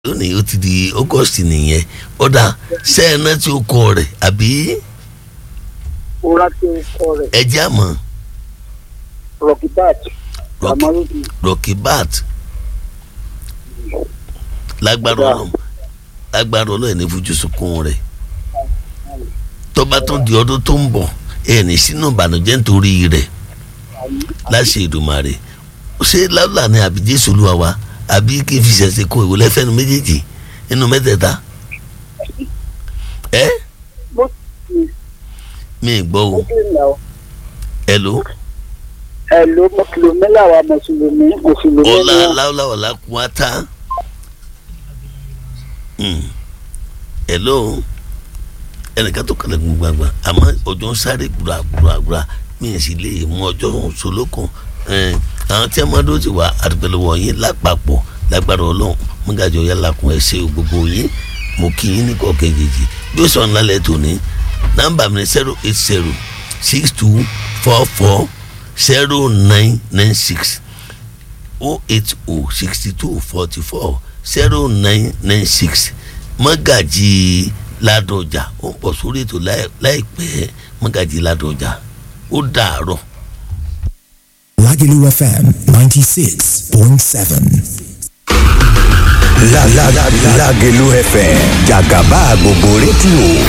lónìí ó ti di august nìyẹn ọ̀dà sẹ́ẹ̀nà tí ó kọ rẹ̀ àbí Ora tí o kọ rẹ̀ ẹjẹ́ àmọ́ Rocky Bat Rocky- Amarubi rocky bat lágbára Ọ̀dà. ọlọ́run lágbára ọlọ́run ní fojú sunkún rẹ̀ tó bá tún di ọdún tó ń bọ̀ ẹ̀ ní sínú ìbànújẹ́ nítorí rẹ̀ láṣẹ Èdùmàrè ṣé láwùlà ni àbí jésù olúwa wa àbí kí n fi ṣẹ̀ṣẹ̀ kó ìwé lẹ́fẹ̀ẹ́nu méjèèjì nínú mẹ́tẹ̀ẹ̀ta ẹ́ mo ti mi ì gbọ́ o muslim náà ẹ ló ẹ ló mùsùlùmí làwa mùsùlùmí mùsùlùmí ọlá ni láwùlà ọ̀la kún á tá ẹ ló ẹnìkan tó kàlẹ̀ gbogbo àgbà àmọ́ ọjọ́ ń sáré gbùràgbùràgbùrà mi ì sì lè mú ọjọ́ solókun àwọn tí a máa dó ti wà àdúgbò yín lápapọ̀ lágbára ọlọ́run mọ́gàjọ yálà kún ẹ ṣe gbogbo yín mo kí yín ní kọ̀ọ̀kan kejì bí ó sọ ńlá lẹ́ tòní nọ́mbà mi ni zero eight zero six two four four zero nine nine six o eight o sixty two forty four zero nine nine six mọ́gàjì ládọjà ó ń pọ̀ sórí ètò láì- láìpẹ́ mọ́gàjì ládọjà ó dàárọ̀. Lagelu FM 96.7. La la la Lagelu FM Jagaba gbogbo rédíò